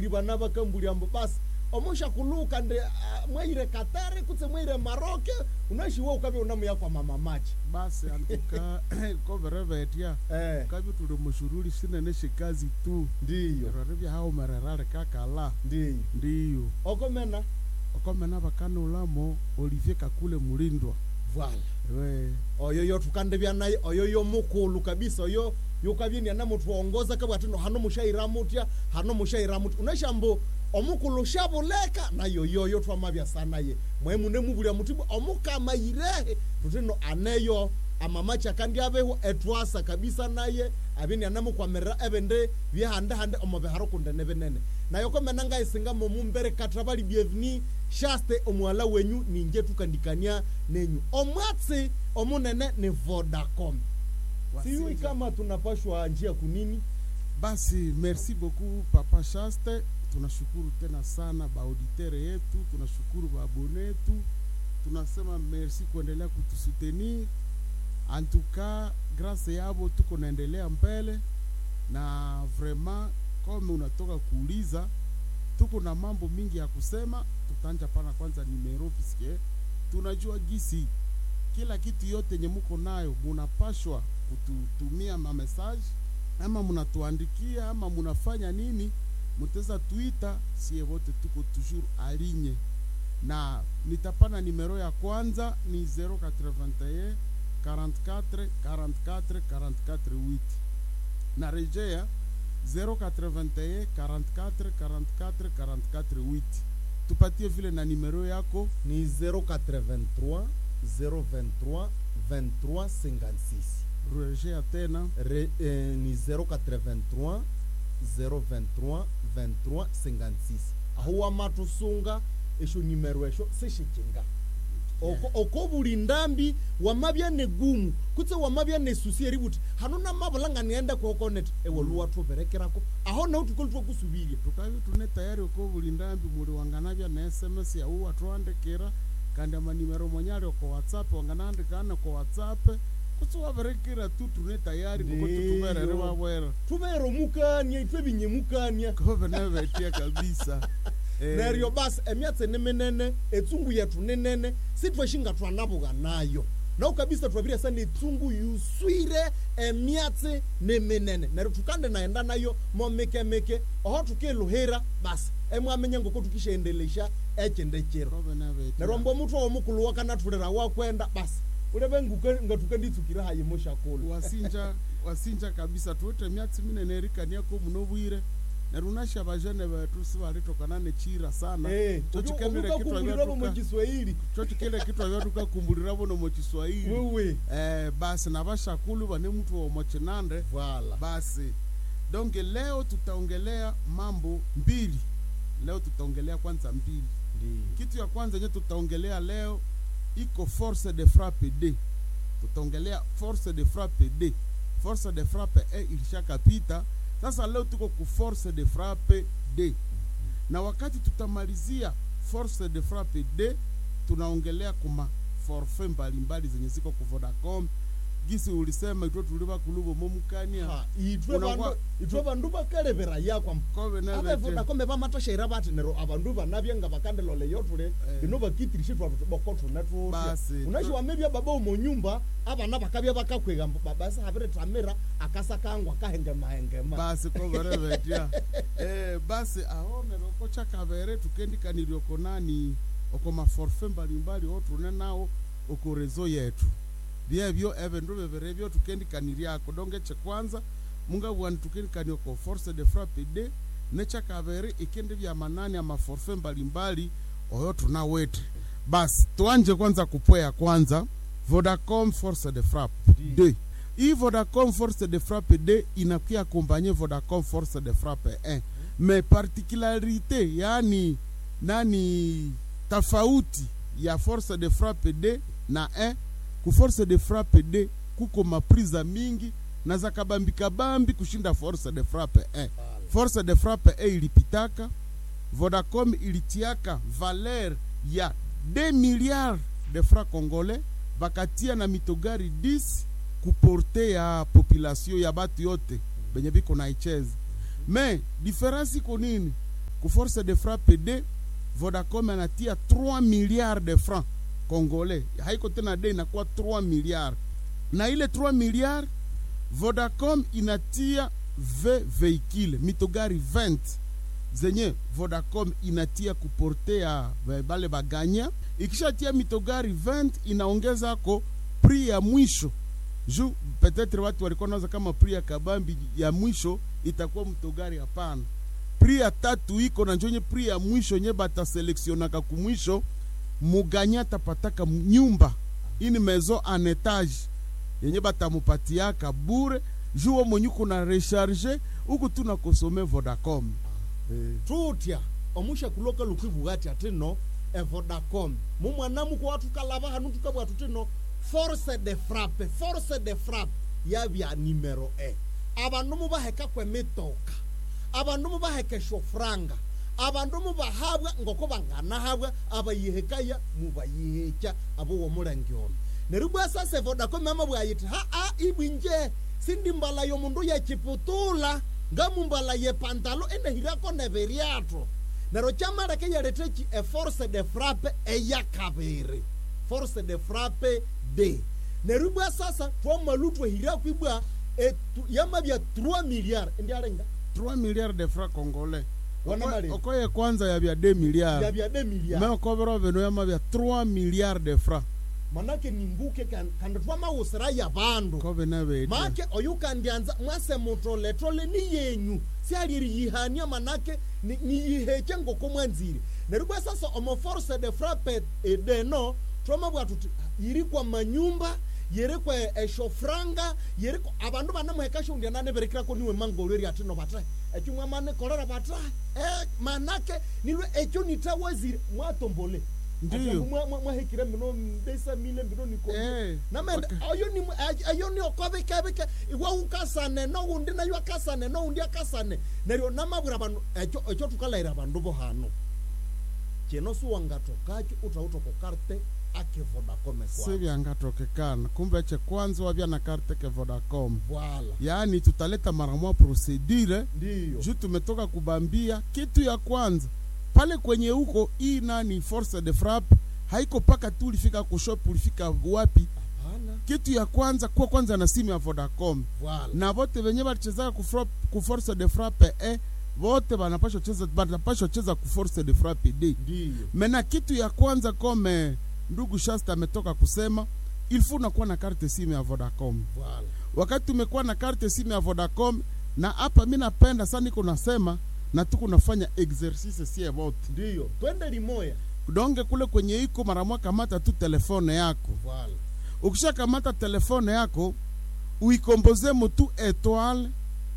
bana bakambuliambo basi omusha kuluka nde uh, mwaire katari kutse mwaire maroke unashiwa ukavya unamuya kwa mama machi basi antuka koverevetya eh, kavi tuli mushuruli sinene shikazi tu ndiyo rori vyahaumererale kakala ndiyo ndiyo okomena okomena vakanulamo olivier kakule mulindwa vala we oyo yo tukandevya naye oyo yo mukulu kabisa oyo yukavyenia na mutu ongoza kabwatino hano mushaira mutya hano mushaira mutya unashambo omukulu shavuleka nayo yoyo twamavya sanaye mwemune muvulya mutibu omukamayirehe tutino aneyo amamacha kandi aveho etwasa kabisa naye avini anamukwamirira evende vyehandehande omuviharo kundene vinene nayo komena ngaisinga momumbere katra vali bienveni shaste omwala wenyu ninje tukandikania nenyu omwatsi omunene ni vodacom siyui Wasinja. kama tunapashwa njia kunini basi merci beaucoup papa shaste tunashukuru tena sana baauditere yetu tunashukuru baabone yetu tunasema merci kuendelea kutusutenir antuka grâce yavo tuko naendelea mbele na vraiment kome unatoka kuuliza tuko na mambo mingi ya kusema tutanja pana kwanza nimero piske tunajua gisi kila kitu yote nye muko nayo munapashwa kututumia mamesaje ama munatuandikia ama munafanya nini muteza twitter sie wote tuko toujours alinye na nitapana nimero ya kwanza ni 081 44 44 44 8 na rejea 081 44 44 44 8 tupatie vile na nimero yako ni 083 023 23 56 rejea tena Re, eh, ni 083 023 23 56 aho wamatusunga esho nimero esho sishikinga oko oko buli ndambi wamabya negumu kutse wamabya nesusi eributi hano namabulanga nienda kuokonet ewoluwa tuberekerako aho nautukoli twakusubirya tukavi tune tayari uko buli ndambi muli wanganavya na sms yau watwandikira kandi amanimero monyali oko whatsapp wanganaandikana ko whatsapp kutsi waverekera tu tune tayari kuko Ndiyo. tutuverere wawera tubere omukania itwe binyemukania kove navetia kabisa Eh, neryo basi emyatsi niminene etsungu yetu ninene sitweshinga twanabuga nayo nawu kabisa twavire sana etsungu yuswire emyatsi niminene neryo tukande naenda nayo momikemike oho tukiluhira basi emwamenye ngoko tukishaendelesha ekinde kiro kove navetia neryo mbo muthu omukulu wakanathulira wakwenda basi uleve nguke- ngatuke nditsukire hayi mushakulu wasinja wasinja kabisa tuite myatsi minene erikaniako muno bwire neryo unasha bajene betu sivalitokana nechira sana Eh, chochikendele kitwa ukakumbuliravo vyatuka mukiswahili chochikele kitwa vyatukakumbuliravo nomochiswahili wewe eh, basi na vashakulu vane mtu womochinande vala basi donge leo tutaongelea mambo mbili leo tutaongelea kwanza mbili ndiyo kitu ya kwanza yenye tutaongelea leo iko force de frappe d tutaongelea force de frappe d force de frappe e ilishakapita sasa leo tuko ku force de frappe d na wakati tutamalizia force de frappe d tunaongelea kuma forfait mbalimbali zenye ziko ku vodacom gisi ulisema itwe tuliva kuluvo momukania Ha, itwe Unakuwa- bandu itwe bandu bakalevera yakwa kove nevete avevodakome vamatashayira vati nero avandu vanavya nga vakandelole yotule Eh. ino vakitirishe twatu boko tune tutya Basi, unashiwamevya baba umonyumba avana vakavya vakakwega mbo baba sahaviretamira akasakangwa kahengema basi koverevetya eh, basi aonere oko chakavere tukendikaniri oko nani oko maforfe mbalimbali otune nawo oko rezo yetu vyevyo evindu viviri vyo tukendikaniriako donge chekwanza mungavwani tukendikani oko force de frappe d nechakaveri ikindi vya manani amaforfe mbalimbali oyo tunawete basi tuanje kwanza kupweya kwanza vodacom force de frappe d hii vodacom force de frappe d inakuya akompanye vodacom force de frappe 1 mais particularité yani nani tofauti ya force de frappe d na 1 ku force de frappe d kuko mapriza mingi na za kabambikabambi kushinda force de frappe 1 force de frappe 1 ilipitaka vodacom ilitiaka valer ya 2 milliards de francs congolais bakatia na mitogari 10 kuporte ya population ya batu yote benye biko na icheza me diferensi iko nini ku force de frappe d vodacom anatia 3 milliards de francs congolais haiko tena d inakuwa 3 milliards na ile 3 milliards vodacom inatia v veicule mitogari 20 zenye vodacom inatia kuportea ba- bale baganya ikishatia mitogari 20 inaongeza ko pri ya mwisho ju petetre watu walikuwa nawaza kama pri ya kabambi ya mwisho itakuwa mtogari hapana pri ya tatu iko na njonye pri ya mwisho nye bataseleksionaka kumwisho muganya tapataka m- nyumba ini mezo en etage yenye batamupatiaka bure juwo mwenye kuna recharge uku tuna kosome vodacom eh. tutya omusha kuloka lukwivuga ati ati no evodacom mumwana muko watu kalava hanu tukabwa tuti no force de frappe force de frappe yabya nimero e abandu mubaheka kwemitoka abandu mubaheka shofranga abandu mubahabwa ngoko banganahabwa abayihekaya mubayihekya abo womulenge ono neryo bwa sasa evodacom ama bwayiti haa ibwinje sindi mbala yomundu yechiputula ngamumbala yepantalo enehirako neberyatho neryo kyamaleke yalethechi eforce de frappe eyakabiri force de frappe d neryo bwa sasa twamalu twehirako ibwa etu- yamabya 3 milliard ndialenga 3 milliards de francs congolais Wana Oko- mali. okoye kwanza yabya 2 milliards yabya 2 milliard me okobera bino yamabya 3 milliards de francs manake nimbuke kan- kandi twamawusira yabandu kobe nabetya make oyu kandianza mwase mutoletole ni yenyu sialiriyihania manake ni- niyiheche ngoko mwanzire neryo bwa sasa omo force de frappe edeno twamabwa tuti yiri kwa manyumba yiri kwa eshofranga yiri kwa abandu banamuheka shundia naneberekirako niwe mangolo eri atino batae ekyo mwamane kolera batae eh, manake nilwe ekyo nitawazire mwatombole Ndiyo. Ati mwa- mwa- mwahekire mino mbesa mile mbino niko Eh, namende okay. ayo ni ayo ni okobekebeke iwe ukasane no undi nayo akasane no undi akasane neryo namabwira bandu ekyo ekyo tukalaira bandu bo hano kino siwangatokacho utautoko karte ake vodacom kwa sivyangatokekana kumbe che kwanza wabya na karte ke vodacom voila yaani tutaleta mara moja procedure ndiyo juu tumetoka kubambia kitu ya kwanza pale kwenye huko hii nani force de frappe haiko paka tu ulifika kushop ulifika wapi hapana kitu ya kwanza kuwa kwanza na simu ya vodacom voila na vote venye balichezaka ku frap- ku force de frappe e vote banapashwa cheza banapashwa cheza ku force de frappe d ndiyo mena kitu ya kwanza kome ndugu shasta ametoka kusema ilfu unakuwa na karte simu ya vodacom voila wakati umekuwa na karte simu ya vodacom na hapa mi napenda sana niko nasema na tuko nafanya exercice sie vote ndiyo twende limoya donge kule kwenye iko mara moja kamata tu telefone yako voila ukishakamata telefone yako uikomboze mutu etoile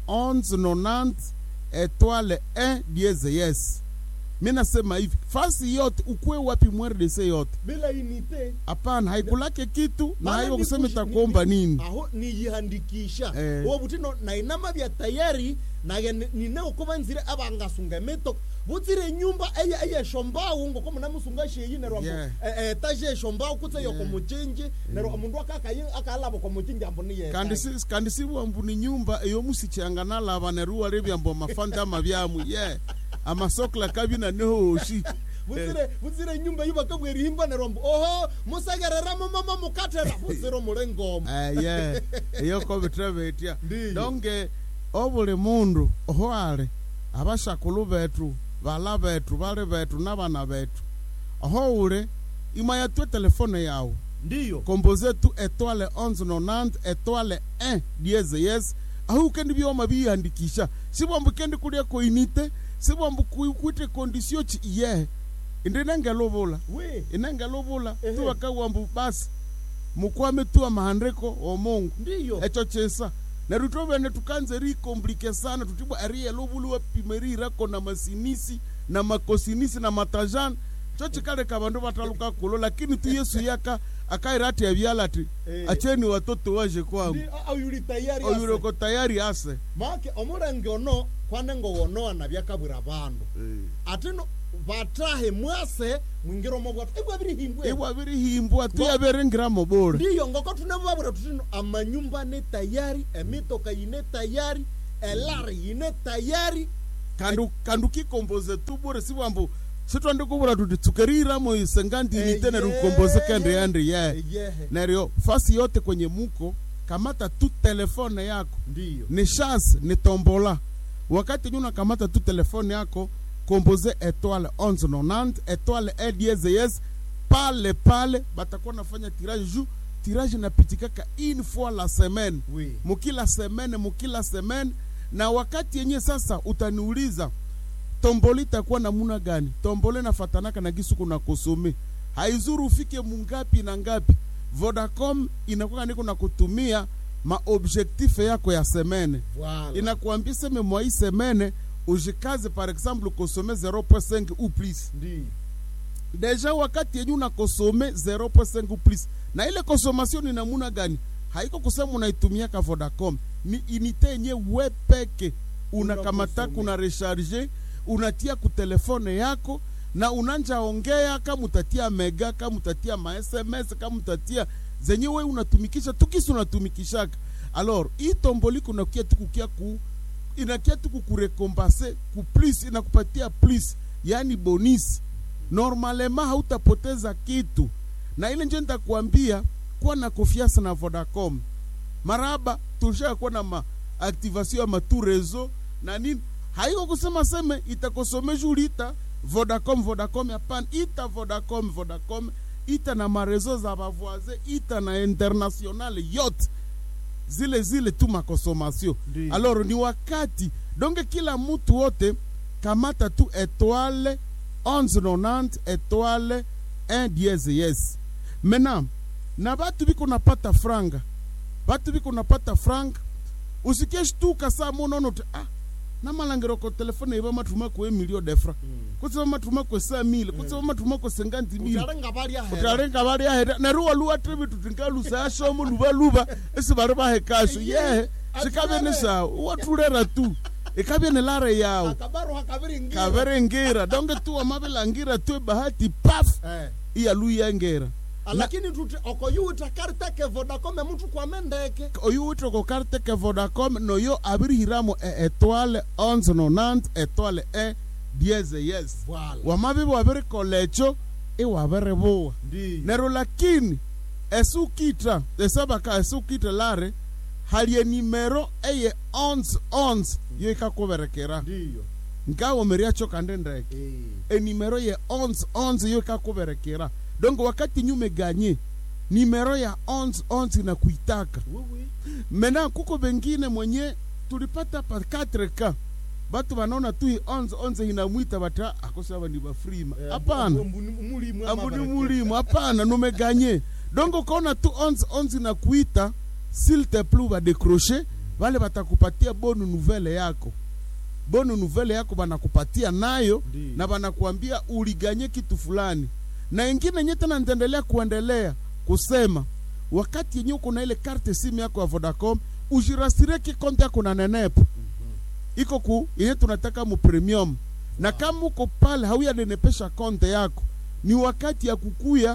1190 etoile 1 dieze yes mi nasema hivi fasi yote ukuwe wapi mrdc yote bila inite hapana haikulake kitu na Maana haiwo ni kusema kushi- itakuomba ni- nini aho niyihandikisha Eh. uwo butino nainama bya tayari naye ni- nine ukuba nzire abangasunga emitoka butsire nyumba eye eyeshombawu ngoko munamusunga sheyi nerwa Yeah. etaje eshombawu kutse yoko Yeah. muchinji nerwa omundu akakayi akalaba kwa muchinji ambo niye kandi si- kandi sibwambu ni nyumba eyomusichanga nalaba neruwa rebyambo amafanda amabyamu ye amasokla kabina nehoshi butsire butsire nyumba yibakabwera ihimba nerwa mbu oho musegereramo mama mukatera butsire omulengoma ye eyo kobitrebetya Ndiyo. donge obuli mundu oho ali abashakulu betu bala betu bali betu nabana betu oho uli imayatwe telefone yawu ndiyo komboze tu etoile 1190 etoile 1 dieze yes ahu ukendi byoma biyandikisha sibwambu kendi kulia koinite sibwambu ku- kwite kondisio chi iye indi nengelubula we inengelubula Ehe. tuwakawambu basi mukwame tu amahandiko omungu ndiyo echo chesa neryo twovene tukanze rikomplike sana tutibwa ariye lobuluwa pimerirako na masinisi na makosinisi na matajani cho chikaleka vandu vataluka kulo lakini tu yesu yaka akairati avyala ati Eh. acheni watoto waje kwangu Ndi- ayuli tayari ase. oyuroko tayari ase make omulenge ono kwanengo wonoa nabyakabwira bandu atino batahe mwase mwingiromo bwatu ibwa birihimbwe ibwa birihimbwa tuyaberengiramo bora ndiyo ngoko tunababwira tutino amanyumba ne tayari emitoka yine tayari elari yine tayari kandu kandu kikomboze tu bure si bwambu sitwandi kubura tuti tsukeriramo isenganti inite neryo ukomboze kende yandi ye yehe neryo fasi yote kwenye muko kamata tu telefone yako ndiyo ni chance ni tombola wakati nyuna kamata tu telefone yako komboze etoile 1190 etoile ediezes pale pale batakuwa nafanya tirage juu tirage inapitikaka une fois la semaine oui mukila semene mukila semene na wakati yenye sasa utaniuliza tombole itakuwa namuna gani tombole nafatanaka na gisu kuna kosome haizuru ufike mungapi na ngapi vodacom inakuwa niko na kutumia maobjektife yako ya semene voilà inakuambia seme mwa hii semene ujikaze par exemple kosome 0.5 ou plus ndiyo deja wakati yenye unakosome 0.5 ou plus na ile consommation ni namuna gani haiko kusema unaitumiaka vodacom ni inite yenye we peke unakamataka Unakosome. una recharge unatia ku telefone yako na unanja ongea kama utatia mega kama utatia ma sms kama utatia zenye we unatumikisha tukisi unatumikishaka alors hii tomboli kunakia tukukia ku inakia tu kukurekompase ku plus inakupatia plus yani bonisi normalema hautapoteza kitu na ile nje nitakuambia kuwa na confiance na vodacom maraba tulisha kuwa na maaktivation ya matu rezo na nini haiko kusema seme itakosome juli ita vodacom vodacom hapana ita vodacom vodacom ita na marezo za bavoise ita na international yote zile zile tu makonsomation Ndiyo. alors ni wakati donge kila mtu wote kamata tu etoile 1190 etoile 1 dieze yes maintenant na batu biko napata franga batu biko napata franga usikie shtuka saa monono te ah namalangiro ko telefone iba matuma ko emilio de fra kutsiba matuma ko sa mile kutsiba matuma ko senganti mile utalenga bali ahera utarenga bari ahera neruwa luwa tribi tutingalusa ashomo luba luba esi bari bahe kasho yehe sikabe ni sawa watulera tu ikabe ni lare yawo akabaru hakabiringira kaverengira donge tu wamabelangira tu bahati paf eh iyaluyengera lakini tuti okoyuta karteke vodacom mtu kwa mendeke oyu witoko karte ke vodacom noyo abirihiramo e etoile 1190 etoile e dieze yes voilà wamabibi wabirikolecho iwabiribuwa ndiyo nero lakini esukitra esabaka esukitra lare halie nimero eye 1111 yo ikakuberekera ndiyo nkawomeriacho kande ndeke eh enimero ye 1111 yo ikakuberekera donc wakati nyume ganye nimero ya 1111 na kuitaka oui oui mena kuko bengine mwenye tulipata pa 4k batu banaona tu hii 1111 inamwita bata akosaba ni bafrima Eh, hapana ambu- ambu- mulimu ama ambuni baraka. mulimu hapana numeganye donc ukaona tu 1111 na kuita s'il te plu badecroche vale batakupatia bonu nouvelle yako bonu nouvelle yako banakupatia nayo Ndiyo. na banakuambia uliganye kitu fulani na ingine nye tena nitaendelea kuendelea kusema wakati yenye uko na ile karte simu yako ya vodacom ujirasireki konte yako na nenepo iko ku yenye tunataka mu premium na kama uko pale hauyanenepesha konte yako ni wakati ya kukuya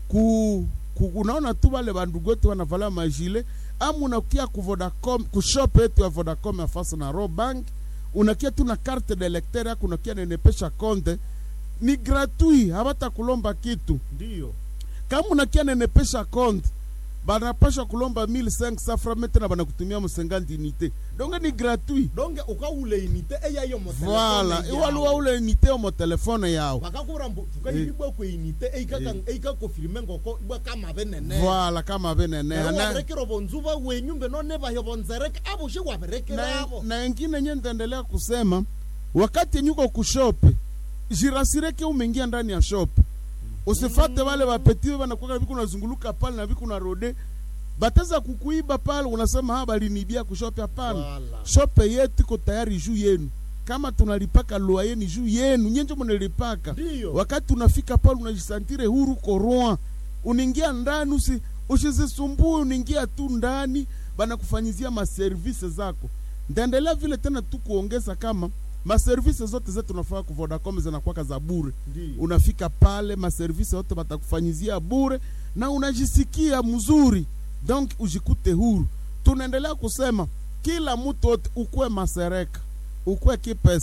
ku, ku unaona tu wale bandugu wetu wanavala majile ama unakia ku Vodacom ku shop yetu ya Vodacom ya fasa na Robank unakia tu na carte de lecteur yako unakia nenepesha konte ni gratuit habata kulomba kitu ndiyo kama unakia nenepesha konte banapasha kulomba 1500 francs tena banakutumia musenganti unité donc ni gratuit donge ukaule inite eyayo voilà iwaluwa ule unité omo telefone yao bakakura mbu tukayibibwa kwe inite eikaka eikakofirime ngoko ibwa kama benene voilà kama benene na, waberekera bonzuba wenyu mbe none bayo bonzereke abo she na, waberekera abo na ingine nye nitaendelea kusema wakati nyuko kushope jirasireke umeingia ndani ya shop usifate wale wapetiwe wanakuwa viku nazunguluka pale na viku na rode bateza kukuiba pale unasema ha balinibia kushope hapana Wala. shope yetu iko tayari juu yenu kama tunalipaka loyer ni juu yenu nyenje mnalipaka Ndiyo. wakati unafika pale unajisantire huru koroa unaingia ndani usi usizisumbue unaingia tu ndani banakufanyizia maservise zako ndaendelea vile tena tu kuongeza kama maservise zote zetu tunafaa ku Vodacom zinakuwaka za bure Ndiyo. unafika pale maservise yote batakufanyizia bure na unajisikia mzuri donc ujikute huru tunaendelea kusema kila mtu wote ukwe masereka ukwe kipese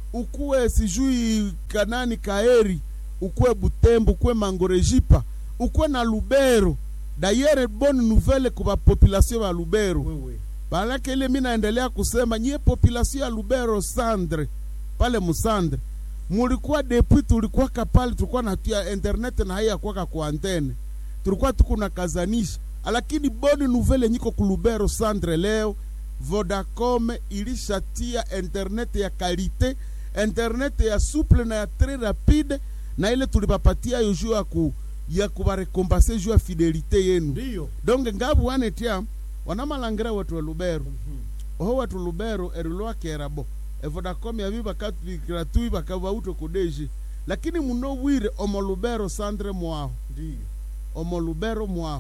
ukuwe sijui kanani kaeri ukuwe butembo ukuwe mangorejipa ukuwe na lubero dayere bonne nouvelle kwa population ya lubero wewe Balake ile mi naendelea kusema nyie population ya Lubero Sandre pale Musandre mulikuwa depuis tulikuwa kapale tulikuwa natia internet na haya kwa kwa antene tulikuwa tukuna kazanisha lakini boni nouvelle nyiko ku Lubero Sandre leo Vodacom ilishatia internet ya kalite internet ya souple na ya très rapide na ile tulipapatia yo juu ya ku ya kubarekompense juu ya fidelite yenu ndiyo donge ngabu wanetia wanamalangira watu wa lubero oho watu lubero erilwa kerabo evodacom yabi bakatubikira tui bakabauto kudeji lakini muno wire omo lubero sandre mwaho ndiyo omo lubero mwaho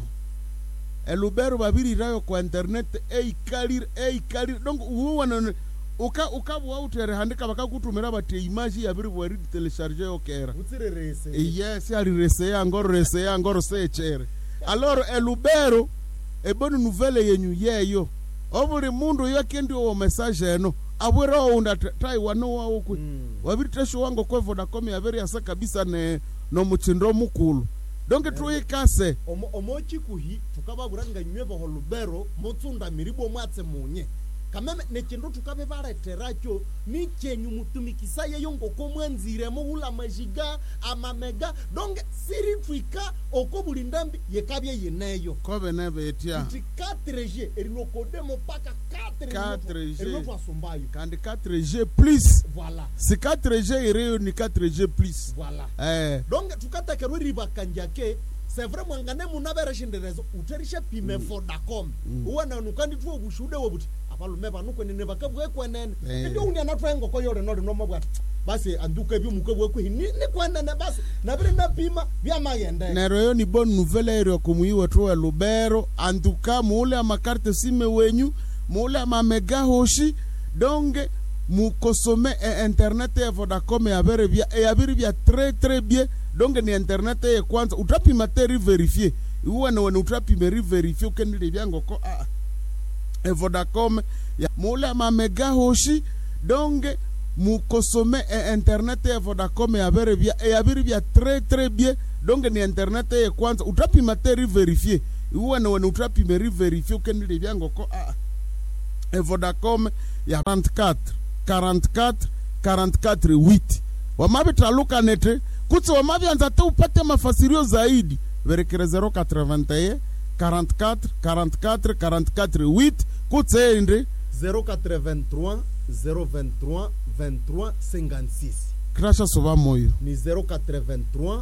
elubero babirirayo kwa internet eikalire eikalire donc uwana uka ukabwa utere handika bakakutumira bati image yabiri bwari telecharge yokera butsirerese yes alireseya ngoro reseya ngoro sechere aloro elubero eboni nouvelle yenyu yeyo obuli mundu yakendi owo message eno abwera ounda taiwano wawo kwe Mm. wabiri tesho wango kwe vodacom yabere yasa kabisa ne nomuchindo mukulu donke tuyikase Omo- omochikuhi tukababura nga nywe boho lubero mutsunda miribo mwatse munye kameme nechindu tukabe baleteracho ni chenyu mutumikisa yeyo ngoko mwanzire muhula majiga amamega donge siri twika oko buli ndambi yekabye yeneyo kobe nebetia kuti 4g erilokodemo paka 4G. erilotwasumbayo kandi 4g plus voilà si 4g ireyo ni 4g plus voilà eh donge tukatekerwa ribakanjake sevre mwangane munavereshinderezo uterishe pime vodacom uwananukandi tuwo ubushude wobuti abalume banukwenene bakabwekwenene Eh. indio unia natwaengoko yore nori nomabwati basi anduke byumuke bwekwihi ni ni kwenene basi nabiri napima byamayende nero yo ni bonne nouvelle ero kumuiwe tuwe lubero antuka muule amakarte sime wenyu muule amamega hoshi donge mukosome e internet ya vodacom yabere bya e yabiri bya très très bien donge ni internet ye kwanza utapima te riverifie uwene wene utapime riverifie ukendile byangoko ah e vodacom ya muule amamega hoshi donge mukosome e internet ya vodacom yabere bya e yabiri bya très très bien donge ni internet ye kwanza utapima te riverifie uwene wene utapime riverifie ukendile byangoko ah e vodacom ya 44 44 44 8 wamavitaluka nete kutsi wamavyanza te upate mafasirio zaidi verekere 081 44 44 44 8 kutseende 083 023 23 56 krasha sova moyo ni 083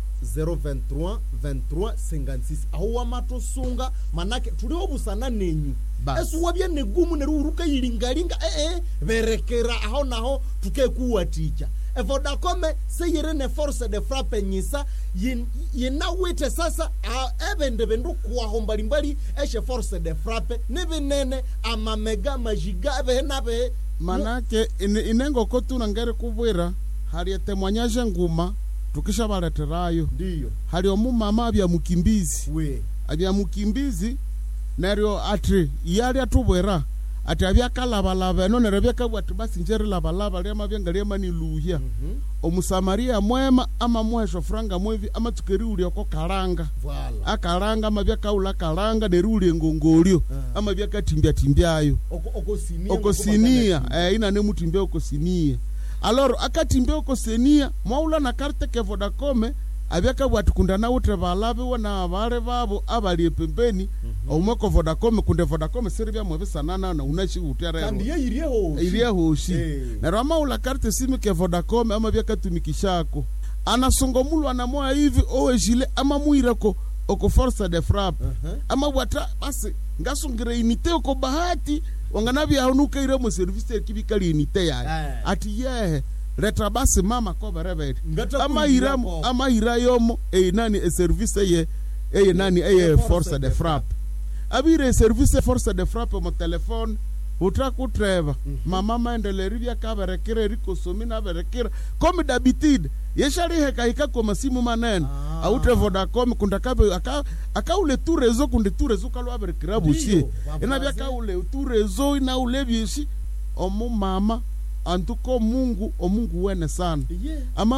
023 23 56 aho wamatosunga manake tuliobusana nenyu Bas. esuwabye negumu neriuruka yilingalinga ee berekera aho naho tukekuwaticha evodakome seyiri ne force de frappe nyisa yin- yinawite sasa a- ebende bindu kuwaho mbalimbali eshe force de frappe nibinene amamega majiga ebehe nabehe manake ine- inengoko tuna ngeri kubwira hali etemwanyaje nguma tukisha baleterayo ndiyo hali omumama abya mukimbizi we abya mukimbizi neryo ati yali atubwera ati abyakalabalaba eno neryo byakabwa ati basi njeri labalaba lyamabyenga lyamaniluhya Mhm. omusamaria mwema amamuhesha furanga mwevi amatsukeriulyako kalanga Voilà. akalanga amabyakaula kalanga neriulya engongolyo Ah. amabyakatimbyatimbyayo Oko- okosinia okosinia eh, ina nemutimbia okosinia aloro akatimbia okosinia mwaula na karte ke vodacome abyakabwati kunda nawutre balabiwe na bale babo abali epembeni omwe ko vodacome kunde vodacome siri byamwe bisanana na unachiutyarero kandi ye iriyeho iliyehoshi Eh. neryo amaula karte simi ke vodacom ama byakatumikishako anasongomulwa na moya hivi owejile amamuireko oko force de frappe Uh-huh. amabwata basi ngasungire inite oko bahati wanganabyahunukaire mu service ekibikali inite yaye Eh. ati yehe leta basi mama koberebere Ngata amahira kuirako. amahira yomo eyi nani eservice eye eye nani eye force force de de frappe abire eservice force de frappe mu telefone utakutreva mama maendeleri byakaberekera erikosomi naberekera komi dabitide yeshalihekahika kwa masimu manene Ah. aute vodacom kunda kabe aka akaule tu rezo kunde tu rezo kalwaberekera busie Ndiyo, ina babaze. byakaule tu rezo inaule byeshi omu mama antuko mungu omungu wene sana ye ama